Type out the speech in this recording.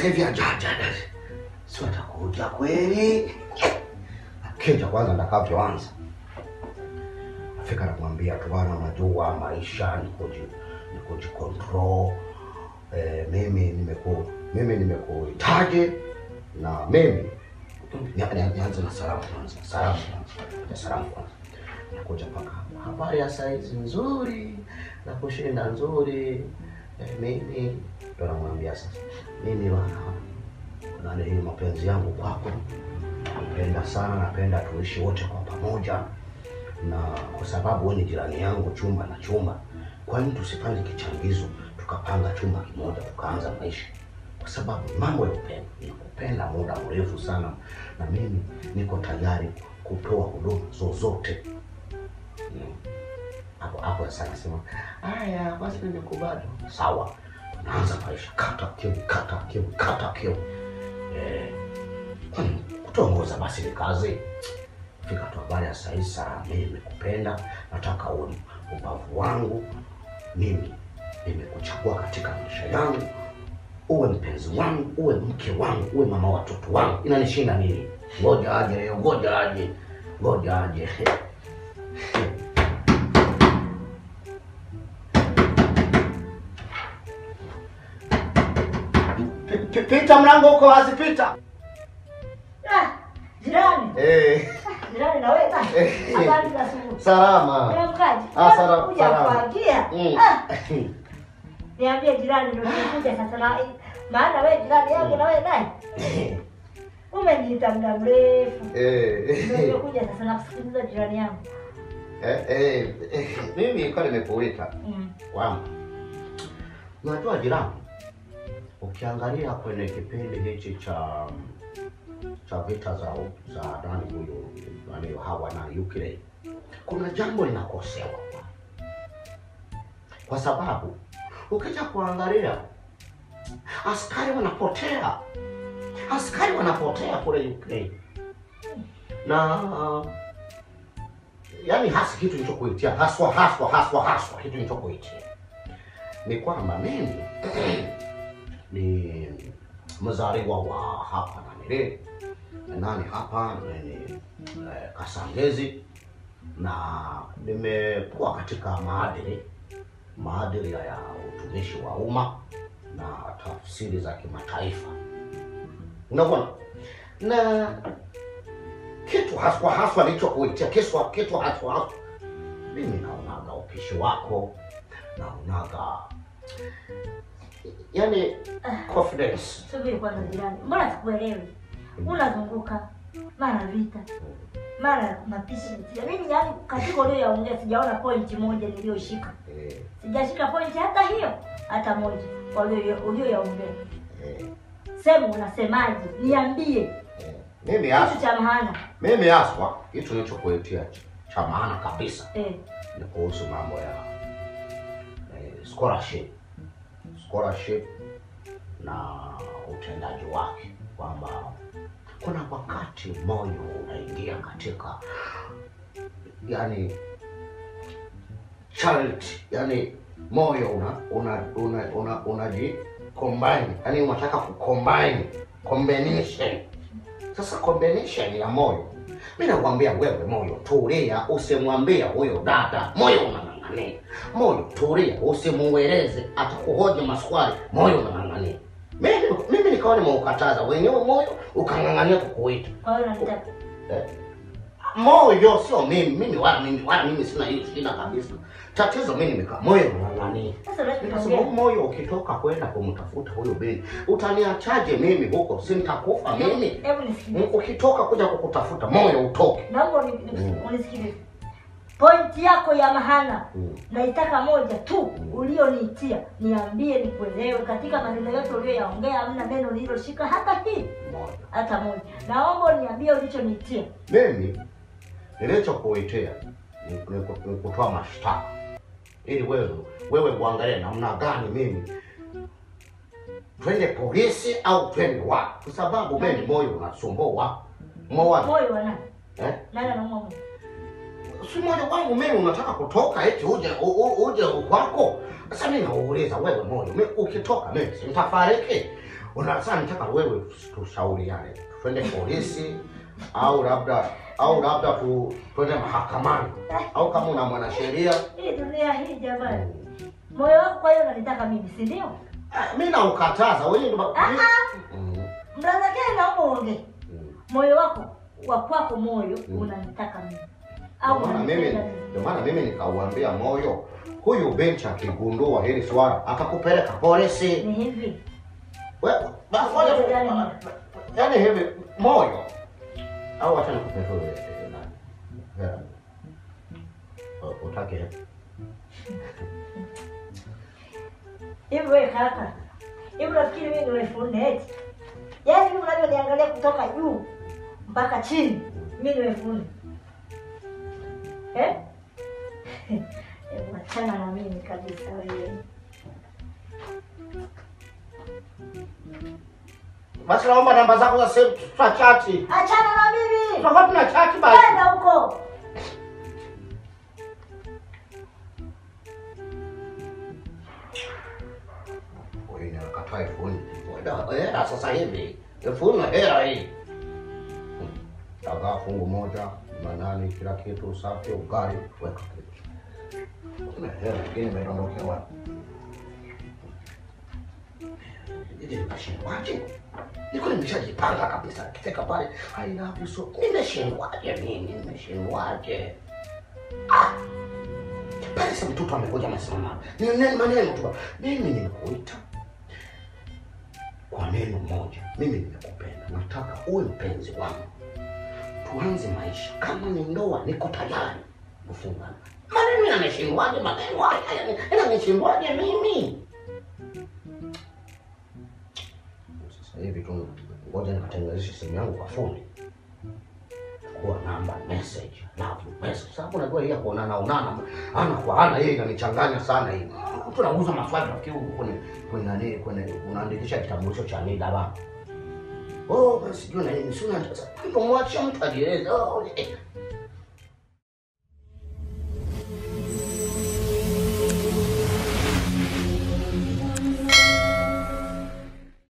sasa hivi ajaja sio atakuja kweli kija kwanza ndakavyoanza afika namwambia tu bwana unajua maisha ni kuji ni kujikontrol eh, mimi nimeku mimi nimekuhitaji na mimi ni- ni- nianze na salamu kwanza salamu kwanza Ya salamu kwanza nakuja mpaka hapa. habari ya saizi nzuri na kushinda nzuri eh, mimi ndo namwambia sasa mimi bwana nani hii mapenzi yangu kwako napenda sana napenda tuishi wote kwa pamoja na kwa sababu wewe ni jirani yangu chumba na chumba kwani tusipange kichangizo tukapanga chumba kimoja tukaanza maisha kwa sababu mambo ya upendo nikupenda muda mrefu sana na mimi niko tayari kutoa huduma zozote Mm. hapo hapo sasa nasema haya basi nimekubali sawa tunaanza maisha kata kiu kata kiu kata kiu eh, kwani kutongoza basi ni kazi fika tu habari ya sahizi saa mimi nimekupenda nataka uwe ubavu wangu mimi nimekuchagua katika maisha yangu uwe mpenzi wangu uwe mke wangu uwe mama wa watoto wangu inanishinda nini ngoja aje leo ngoja aje ngoja aje Pi- pi- pita mlango uko wazi pita Ah, jirani. eh, Jirani na wewe bana. Eh. Habari za asubuhi. salama Unamkaje? Ah, salama, Kuja salama. kuagia. Mm. Ah, niambie jirani ndio nimekuja sasa na maana wewe jirani yangu na wewe naye. Umeniita muda mrefu. Ndio Eh, nimekuja sasa na kusikiliza jirani yangu. eh, eh, eh, mimi nilikuwa nimekuita Mm. kwamba unajua jirani, ukiangalia kwenye kipindi hichi cha cha vita za za nani huyu nani hawa na Ukraine, kuna jambo linakosewa kwa sababu ukija kuangalia askari wanapotea, askari wanapotea kule Ukraine na yani hasa kitu nilichokuitia haswa haswa haswa haswa kitu nilichokuitia ni kwamba mimi ni mzaliwa wa hapa na nile nani hapa ni eh, Kasangezi na nimekuwa katika maadili maadili ya utumishi wa umma na tafsiri za kimataifa unaona na kitu haswa haswa nilichokuitia kiswa kitu haswa haswa mimi naonaga upishi wako naonaga yani confidence Subiri kwanza jirani. Mbona sikuelewi? Unazunguka mara vita. Mara mapishi mtia. Mimi yani katika ulioyaongea sijaona point moja niliyoshika. eh, Sijashika point hata hiyo, hata moja walio ulioyaongea. eh, Sema unasemaje? Niambie eh. mimi kitu haswa cha maana. mimi haswa kitu nilichokuitia ch- cha maana kabisa Eh, ni kuhusu mambo ya eh, scholarship scholarship na utendaji wake kwamba kuna wakati moyo unaingia katika yani charity yani moyo una una una una unaji combine yani unataka kucombine combination sasa combination ya moyo mi nakwambia wewe moyo tulia usimwambia huyo dada moyo unang'ang'ania moyo tulia usimueleze atakuhoji maswali moyo unang'ang'ania mimi mimi nikawa nimeukataza wenyewe moyo ukang'ang'ania kukuita kwa hiyo unanitaka. eh, moyo sio mimi mimi wala mimi wala mimi sina hiyo shida kabisa tatizo mimi nimekaa moyo unang'ang'ania Sasa Nikasema huu unachoongea. moyo ukitoka kwenda kumtafuta huyo beni utaniachaje mimi huko si nitakufa mimi Hebu nisikilize. Mm, ukitoka kuja kukutafuta moyo utoke Naomba uni- Mm. unisikilize. Point yako ya mahana Mm. naitaka moja tu Mm. ulioniitia, niambie nikuelewe. Katika maneno yote uliyoyaongea hamna neno nililoshika hata hii moja hata moja. Naomba uniambie ulichoniitia. mimi nilichokuitia ni, ni, ku- ni kutoa mashtaka ili wewe wewe uangalie namna gani mimi twende polisi au twende wapi kwa sababu mimi moyo unasumbua moyo Moyo wa nani? eh? Nani anaumwa moyo? si moyo wangu mimi unataka kutoka eti uje u, u, uje kwako sasa mimi nauuliza wewe moyo mimi ukitoka mimi si nitafariki una sasa nitaka wewe tushauriane twende polisi au labda au labda tu twende mahakamani au kama una mwanasheria Hii dunia hii jamani. Moyo wako kwa hiyo unanitaka mimi, si ndio? Ah, mi naukataza wewe ndo Ah, mi- ah. Mm, Mnazakeni naomba uongee. mm. Moyo wako wa kwako moyo Mm. unanitaka mimi. Ndio maana mimi unanipenda mimi. ndio maana mimi nikauambia moyo huyu benchi akigundua hili swala akakupeleka polisi Ni hivi. We- ba- ngoja tu- Yaani- yaani hivi moyo au acha nikupe tu ile- ile nani. Hela. U- utake Hivi wewe kaka. Hivi unafikiri mimi ni elfu nne eti? Yaani mimi unavyoniangalia kutoka juu mpaka chini, mimi ni elfu nne. Eh? Hebu achana na mimi kabisa wewe. basi naomba namba zako za simu tutachati Achana na mimi. tutakuwa tuna chati basi Kwenda huko. Wewe ni unakataa elfu nne. Wewe hela sasa hivi elfu nne hela hii dagaa fungu moja manani kila kitu safi ugali weka kitu kuna hela ingine imedondokea wapi ili nimeshindwaje niko nimeshajipanga kabisa kifika pale I love you so nimeshindwaje mimi nimeshindwaje ah pale sasa mtoto amekuja amesimama ni neno maneno tu mimi nimekuita kwa neno moja mimi nimekupenda nataka uwe mpenzi wangu tuanze maisha kama ni ndoa niko tayari kufungana maneno yameshindwaje maneno haya yanameshindwaje mimi sasa hivi tu ngoja nikatengenezeshe simu yangu kwa fundi kuwa namba message love you message sababu najua hii ya kuonana onana ana kwa ana yeye inanichanganya sana hii mtu anauza maswali nafikiri huko kwenye kwenye nani kwenye unaandikisha kitambulisho cha NIDA bana oh basi sijui na nini sio nataka mtu mwache mtu ajieleze oh eh